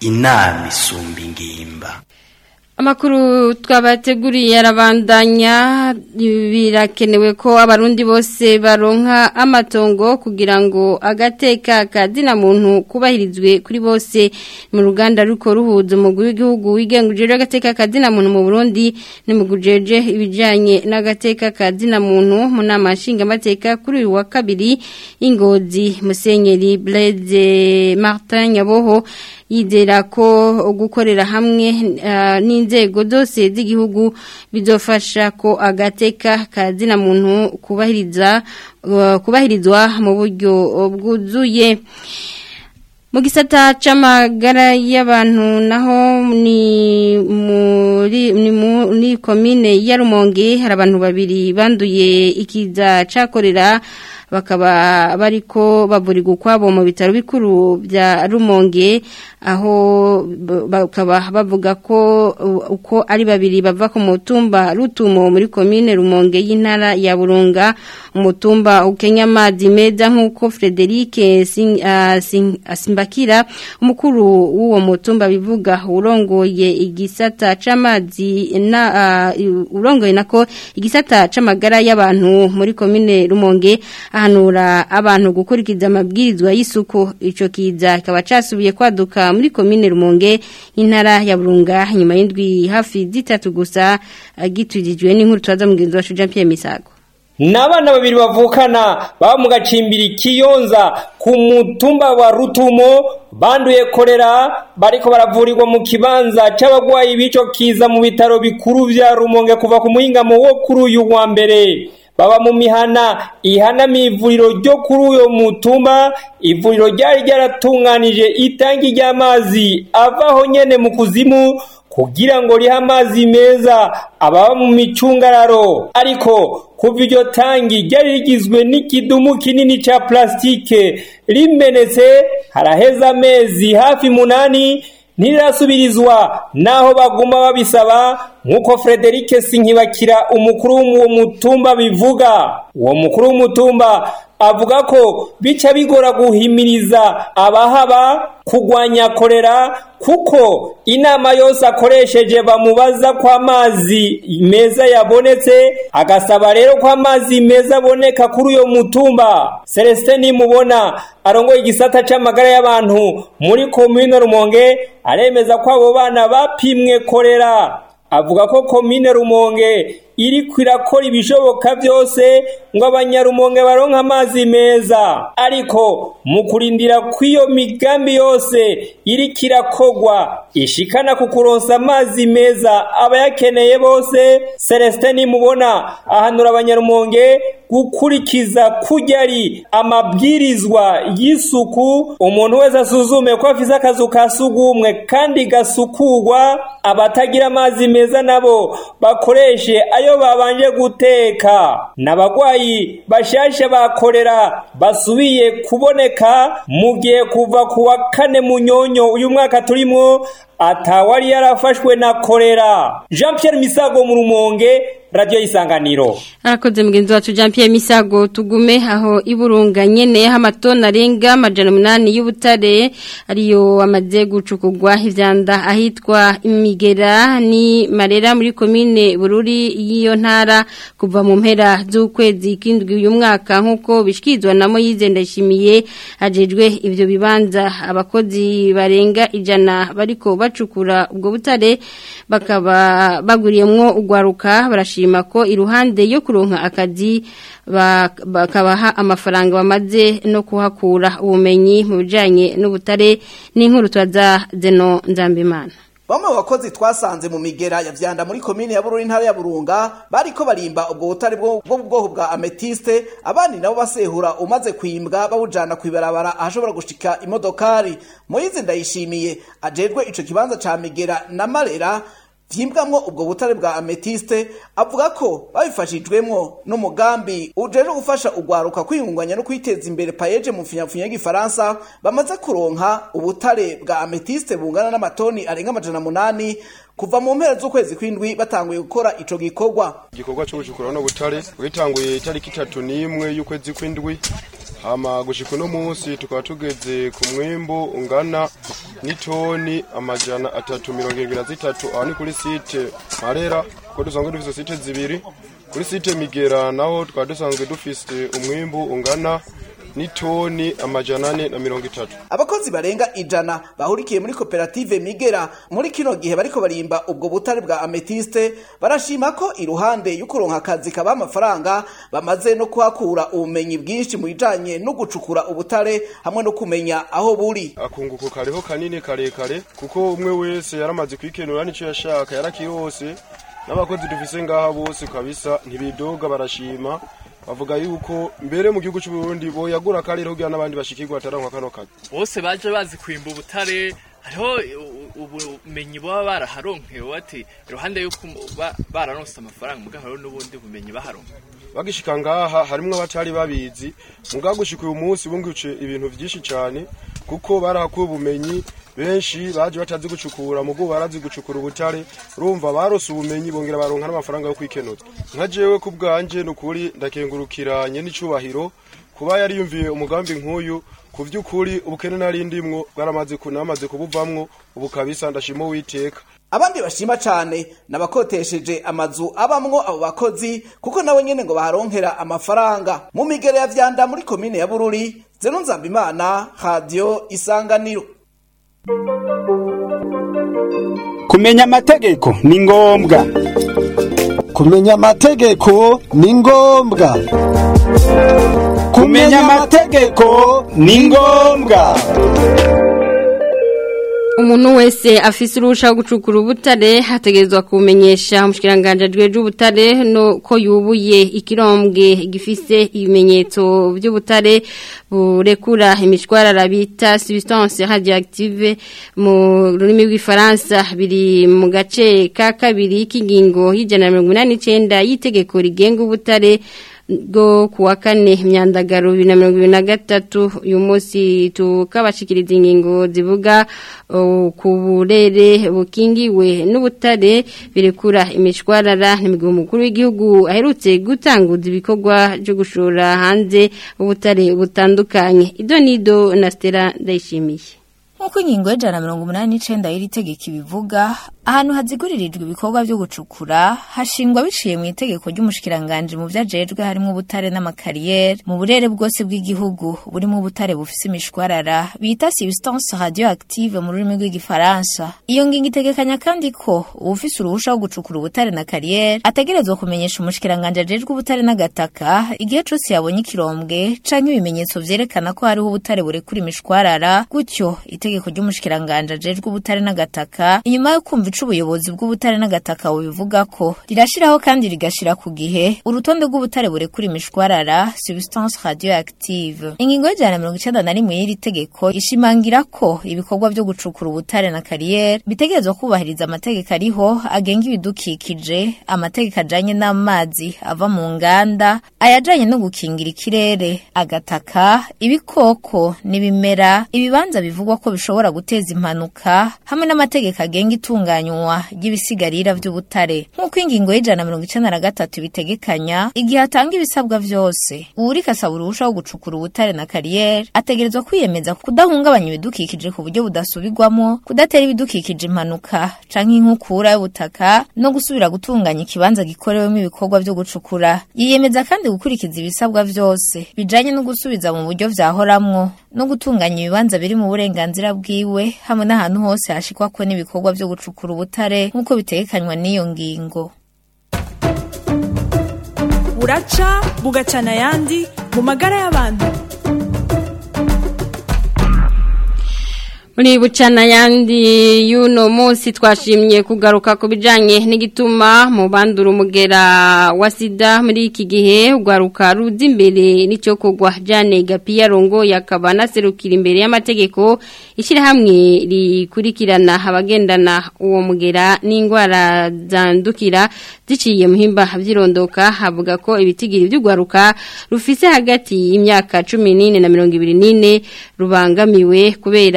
inama isumba ingimba Amakuru twabateguriye arabandanya birakenewe ko abarundi bose baronka amatongo kugira ngo agateka kazina muntu kubahirizwe kuri bose mu ruganda ruko ruhuza umugwi w'igihugu wigenguje agateka kazina muntu mu Burundi nimugujeje ibijanye n'agateka kazina muntu mu nama nshinga amateka kuri uyu wa kabiri ingozi Musenyeri Blaise Martin Nyaboho yizera ko gukorera hamwe uh, n'inzego zose z'igihugu bizofasha ko agateka kazina muntu kubahiriza uh, kubahirizwa mu buryo bwuzuye mu gisata c'amagara y'abantu naho ni muri ni muri komine ya Rumonge hari abantu babiri banduye ikiza cakorera bakaba bariko bavurirwa ukwabo mu bitaro bikuru bya Rumonge aho bakaba bavuga ko uko ari babiri bava ku mutumba rutumo muri komine Rumonge y'intara ya Burunga umutumba ukenya amazi meza nk'uko Frederic Simbakira umukuru w'uwo mutumba bivuga urongoye igisata c'amazi na urongoye nako igisata c'amagara y'abantu muri komine Rumonge ahanura abantu gukurikiza amabwirizwa y'isuku ico kiza kikaba casubiye kwaduka muri komine Rumonge intara ya Burunga nyuma y'indwi hafi zitatu gusa gitujijwe n'inkuru twaza mugenzi wacu Jean Pierre Misago Nabana babiri bavukana baba mu gacimbiri kiyonza ku mutumba wa Rutumo banduye korera bariko baravurirwa mu kibanza c'abagwayi bico kiza mu bitaro bikuru vya Rumonge kuva ku muhingamo wo kuri uyu wa mbere baba mu mihana ihana ivuriro ryo kuri uyo mutumba ivuriro ryari ryaratunganije itangi ry'amazi avaho nyene mu kuzimu kugira ngo rihe amazi meza ababa mu micungararo ariko kuva iryo tangi ryari rigizwe n'ikidumu kinini ca plastike rimenetse haraheze amezi hafi munani ntirasubirizwa naho baguma babisaba nk'uko Frederic Sinkibakira umukuru w'uwo mutumba bivuga uwo mukuru w'umutumba avuga ko bica bigora guhimiriza abahaba kugwanya korera kuko inama yose akoresheje bamubaza ko amazi meza yabonetse agasaba rero ko amazi meza aboneka kuri uyo mutumba Celestin nimubona arongoye igisata c'amagara y'abantu muri komine Rumonge aremeza ko abo bana bapimwe korera avuga ko komine Rumonge iri kwirakora ibishoboka byose ngo abanyarumonge baronke amazi meza ariko mu kurindira kw'iyo migambi yose iri kirakogwa ishikana ku kuronsa amazi meza abayakeneye bose Celestin nimubona ahanura abanyarumonge gukurikiza kujya ari amabwirizwa y'isuku umuntu wese asuzume ko afise akazu ka sugumwe kandi gasukurwa abatagira amazi meza nabo bakoreshe ayo babanje guteka n'abagwayi bashasha bakorera basubiye kuboneka mu gihe kuva ku wa kane munyonyo uyu mwaka turimo atawari yarafashwe na korera Jean Pierre Misago mu rumonge radio isanganiro arakoze mugenzi wacu Jean Pierre Misago tugume aho iburunga nyene amatona arenga amajana umunani y'ubutare ariyo amaze gucukugwa ivyanda ahitwa imigera ni marera muri komine bururi y'iyo ntara kuva mu mpera z'ukwezi k'indwi uyu mwaka nk'uko bishikizwa na Moyize ndashimiye ajejwe ivyo bibanza abakozi barenga ijana bariko bacukura ubwo butare bakaba baguriyemwo ugwaruka barashima ko iruhande yo kuronka akazi bakabaha amafaranga bamaze no kuhakura ubumenyi mu bijanye n'ubutare n'inkuru twaza zeno nzambimana Bamwe mu bakozi twasanze mu migera ya vyanda muri komine ya Bururi ntara ya Burunga bariko barimba ubwo butare bwo bwo mu bwoko bwa ametiste abandi nabo basehura umaze kwimbwa bawujana kwibarabara ahashobora gushika imodokari Moyize ndayishimiye ajerwe ico kibanza ca migera na marera vyimbwamwo ubwo butare bwa ametiste avuga ko babifashijwemwo n'umugambi ujeje gufasha ugwaruka kwiyungunganya no kwiteza imbere payeje mu mfunyapfunya y'igifaransa bamaze kuronka ubutare bwa ametiste bungana n'amatoni arenga amajana munani kuva mu mpera z'ukwezi kw'indwi batanguye gukora ico gikorwa igikorwa cyo gucukura no butare witanguye itariki itatu n'imwe y'ukwezi kw'indwi hama gushika uno munsi tukaba tugeze ku mwimbu ungana n'itoni amajana atatu mirongo irindwi na zitatu aho ni kuri site marera kuko dusanzwe dufise site zibiri kuri site migera naho tukaba dusanzwe dufise umwimbu ungana n'itoni amajana ane na mirongo itatu abakozi barenga ijana bahurikiye muri koperative migera muri kino gihe bariko barimba ubwo butare bwa ametiste barashima ko iruhande y'ukuronka akazi kaba amafaranga bamaze no kuhakura ubumenyi bwinshi mu bijanye no gucukura ubutare hamwe no kumenya aho buri akunguko kariho kanini karekare kuko umwe wese yaramaze kwikenura nico yashaka yarakirose n'abakozi dufise ngaha bose kabisa ntibidoga barashima bavuga yuko mbere mu gihugu cy'u Burundi boyagura akarere kugira n'abandi bashikirwa ataranka kano kazi bose baje bazi kwimba ubutare hariho ubumenyi baba baraharonkewe bati iruhande y'uko ba- bararonse amafaranga mugabo hariho n'ubundi bumenyi baharonka bagishika ngaha harimwo abatari babizi mugabo gushika uyu munsi bunguce ibintu vyinshi cane kuko barahakuye ubumenyi benshi baje batazi gucukura mugo barazi gucukura ubutare urumva barose ubumenyi bongera baronka n'amafaranga yo kwikenuza nka jewe ku bwanje nukuri ndakengurukiranye n'icubahiro kuba yari yumviye umugambi nk'uyu ku vy'ukuri ubukene nari ndimwo bwaramaze kunamaze kubuvamwo ubu kabisa ndashima uwiteka abandi bashima cane nabakotesheje amazu abamwo abo bakozi kuko nabo nyene ngo baharonkera amafaranga mu migere ya vyanda muri komine ya bururi zeno nzambimana radio isanganiro kumenya amategeko ni ngombwa kumenya amategeko ni ngombwa kumenya amategeko ni ngombwa umuntu wese afise uruhusha rwo gucukura ubutare hategerezwa kumenyesha umushikiranganje ajejwe ubutare no ko yubuye ikirombwe gifise ibimenyetso by'ubutare burekura imishwarara bita substance radioactive mu rurimi rw'ifaransa biri mu gace ka kabiri k'ingingo y'ijana na mirongo inani n'icenda y'itegeko rigenga ubutare bwo kuwa kane myandagaro bibiri na mirongo ibiri na gatatu uyu munsi tukabashikiriza ingingo zivuga uh, ku burere bukingiwe n'ubutare birekura imishwarara n'imigabo mukuru w'igihugu aherutse gutanguza ibikorwa byo gushora hanze ubutare butandukanye ido nido na Stella ndayishimiye nk'uko ingingo y'ijana na mirongo umunani n'icenda y'iri tegeko ibivuga ahantu haziguririjwe ibikorwa byo gucukura hashingwa biciye mu itegeko ry'umushikiranganje mu vyajejwe harimo ubutare n'amakariyeri mu burere bwose bw'igihugu burimo ubutare bufise imishwarara bita substance radioactive mu rurimi rw'igifaransa iyo ngingo itegekanya kandi ko uwufise uruhusha rwo gucukura ubutare na kariyeri ategerezwa kumenyesha umushikiranganje ajejwe ubutare n'agataka igihe cose yabonye ikirombwe canke ibimenyetso vyerekana ko hariho ubutare burekura imishwarara gutyo itegeko ry'umushikiranganje ajejwe ubutare n'agataka inyuma yo kumva ico ubuyobozi bw'ubutare n'agataka bubivuga ko rirashiraho kandi rigashira ku gihe urutonde rw'ubutare burekura imishwarara substance radioactive ingingo y'ijana na mirongo icenda na rimwe y'iri tegeko ishimangira ko ibikorwa vyo gucukura ubutare na kariyeri bitegerezwa kubahiriza amategeko ariho agenga ibidukikije amategeko ajanye n'amazi ava mu nganda ayajanye no gukingira ikirere agataka ibikoko n'ibimera ibibanza bivugwa ko bishobora guteza impanuka hamwe n'amategeko agenga itunganywa ry'ibisigarira vy'ubutare nk'uko ingingo y'ijana na mirongo icenda na gatatu bitegekanya igihe atanga ibisabwa vyose uwuriko asaba uruhusha wo gucukura ubutare na kariyeri ategerezwa kwiyemeza kudahungabanya ibidukikije ku buryo budasubirwamo kudatera ibidukikije impanuka canke inkukura y'ubutaka no gusubira gutunganya ikibanza gikorewemo ibikorwa vyo gucukura yiyemeza kandi gukurikiza ibisabwa vyose bijanye no gusubiza mu buryo vyahoramwo no gutunganya ibibanza biri mu burenganzira bwiwe hamwe n'ahantu hose hashikwako n'ibikorwa vyo gucukura ubutare nk'uko bitegekanywa n'iyo ngingo buraca bugacana ayandi mu magara y'abantu muri bucana yandi y'uno munsi twashimye kugaruka ku bijyanye n'igituma mu bandura umugera wa sida muri iki gihe ugaruka ruzi imbere n'icyo kugwa jane gapiya rongo yakaba anaserukira imbere y'amategeko ishyirahamwe rikurikirana abagendana uwo mugera n'indwara zandukira ziciye muhimba byirondoka havuga ko ibitigiri by'ugaruka rufise hagati y'imyaka cumi n'ine na mirongo ibiri n'ine rubangamiwe kubera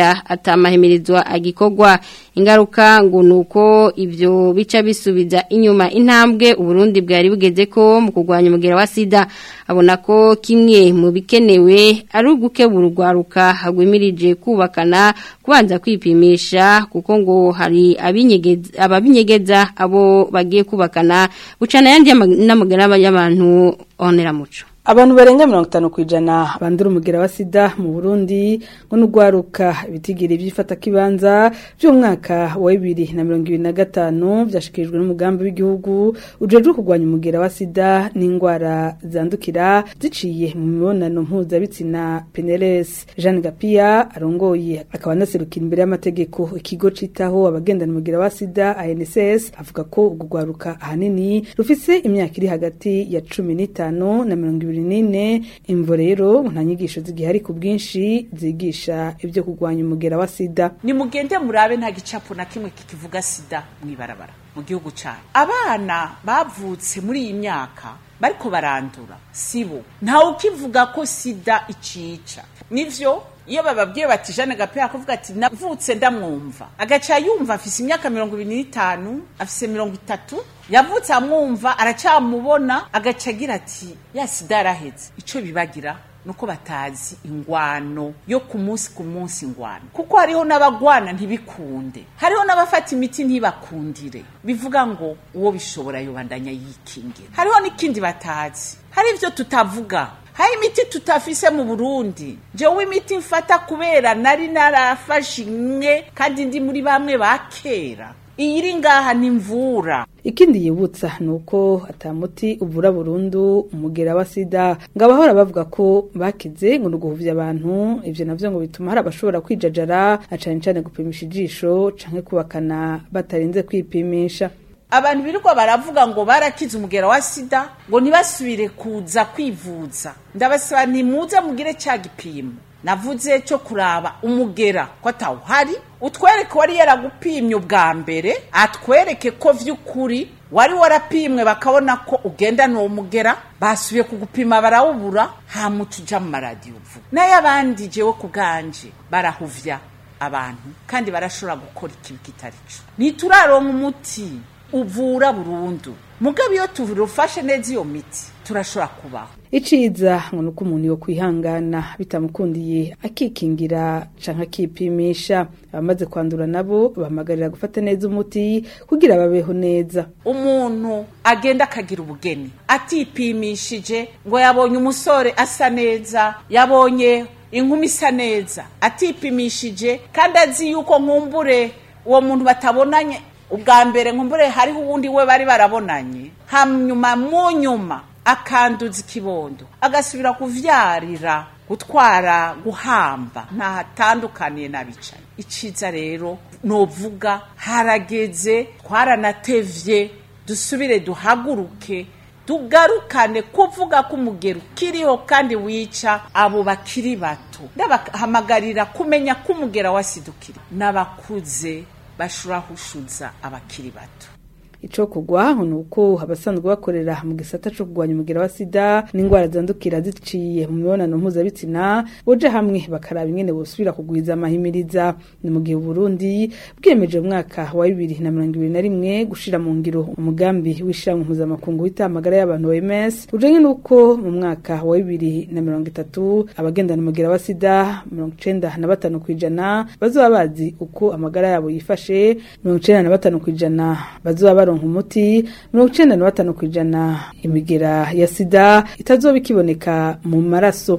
atamahimirizwa agikorwa ingaruka ngo nuko ibyo bica bisubiza inyuma intambwe uburundi bwari bugeze ko mu kurwanya umugera wa sida abona ko kimwe mu bikenewe ari ugukebura urwaruka hagwimirije kubakana kubanza kwipimisha kuko ngo hari abinyegeza ababinyegeza abo bagiye kubakana bucana yandi n'amagara y'abantu onera muco Abantu barenga mirongo itanu ku ijana bandura umugera wa sida mu Burundi ngo n'ugwaruka ibitigiri by'ifata kibanza by'umwaka wa bibiri na mirongo ibiri na gatanu byashikirijwe n'umugambi w'igihugu ujejwe kurwanya umugera wa sida n'indwara zandukira ziciye mu mibonano mpuzabitsina PNLS Jeanne Gapia arongoye akaba anaserukira imbere y'amategeko ikigo citaho abagendana umugera wa sida ANSS avuga ko ubwo gwaruka ahanini rufise imyaka iri hagati ya cumi n'itanu na mirongo ibiri nine imvo rero nta nyigisho zigihari ku bwinshi zigisha ibyo kurwanya umugera wa sida nimugende murabe nta gicapo na kimwe kikivuga sida mwibarabara mu gihugu cyacu abana bavutse muri iyi myaka bariko barandura sibo ntawe ukivuga ko sida icica nivyo iyo bababwiye bati Jeanne Gapera kuvuga ati navutse ndamwumva agaca yumva afise imyaka mirongo ibiri n'itanu afise mirongo itatu yavutse amwumva aracamubona agaca agira ati ya sida yaraheze ico bibagira nuko batazi ingwano yo ku munsi ku munsi ingwano kuko hariho n'abagwana ntibikunde hariho n'abafata imiti ntibakundire bivuga ngo uwo bishobora yobandanya yikingira hariho n'ikindi batazi hari ivyo tutavuga hari imiti tutafise mu burundi jewe imiti mfata kubera nari narafashe imwe kandi ndi muri bamwe ba kera iyi iri ngaha ni mvura ikindi yibutsa ni uko atamuti uvura burundu umugera wa sida ngo abahora bavuga ko bakize ngo ni uguhuvya abantu ivyo navyo ngo bituma hari abashobora kwijajara na cane cane gupimisha ijisho canke kubakana batarinze kwipimisha abantu birirwa baravuga ngo barakize umugera wa sida ngo ntibasubire kuza kwivuza ndabasaba ntimuze mugire cya gipimo navuze cyo kuraba umugera ko atawuhari utwereke wari yaragupimye ubwa mbere atwereke ko vy'ukuri wari warapimwe bakabona ko ugendana uwo mugera basubiye kugupima barawubura hamuca uja mu maradiyo uvuga n'ay'abandi jewe ku bwanje barahuvya abantu kandi barashobora gukora ikibi kitari co ntituraronka umuti uvura burundu mugabo iyo turufashe neza iyo miti turashobora kubaho iciza ngo nuko umuntu yo kwihangana bitamukundiye akikingira canke akipimisha abamaze kwandura nabo bahamagarira gufata neza umuti kugira babeho neza umuntu agenda akagira ubugeni atipimishije ngo yabonye umusore asa neza yabonye inkumi isa neza atipimishije kandi azi yuko nkumbure uwo muntu batabonanye ubwa mbere nkumbure hariho uwundi we bari barabonanye hanyuma mu nyuma akanduza ikibondo agasubira kuvyarira gutwara guhamba ntahatandukaniye n'abicaye iciza rero novuga harageze twaranatevye dusubire duhaguruke tugarukane kuvuga ko umugero ukiriho kandi wica abo bakiri bato ndabahamagarira kumenya ko umugera wasidukira n'abakuze bashurahushuza abakiri bato ico kugwa ni uko abasanzwe bakorera mu gisata co kugwanya umugera wa sida n'indwara zandukira ziciye mu mibonano mpuzabitsina boje hamwe bakaraba ingene bosubira kugwiza amahimiriza ni mu gihe Burundi bwiyemeje mu mwaka wa bibiri na mirongo ibiri na rimwe gushira mu ngiro umugambi w'ishiramwe mpuzamakungu w'itamagara y'abantu OMS ujanye n'uko mu mwaka wa bibiri na mirongo itatu abagendana umugera wa sida mirongo icenda na batanu kw'ijana bazoba bazi uko amagara yabo yifashe mirongo icenda na batanu kw'ijana bazoba baronka umuti mirongo icenda na batanu kw'ijana imigera ya sida itazoba ikiboneka mu maraso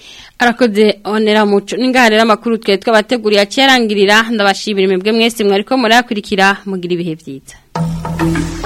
arakoze onera muco ningaha rero amakuru twe twabateguriye akiyarangirira ndabashimira imibwe mwese mwariko murayakurikira mugira ibihe byiza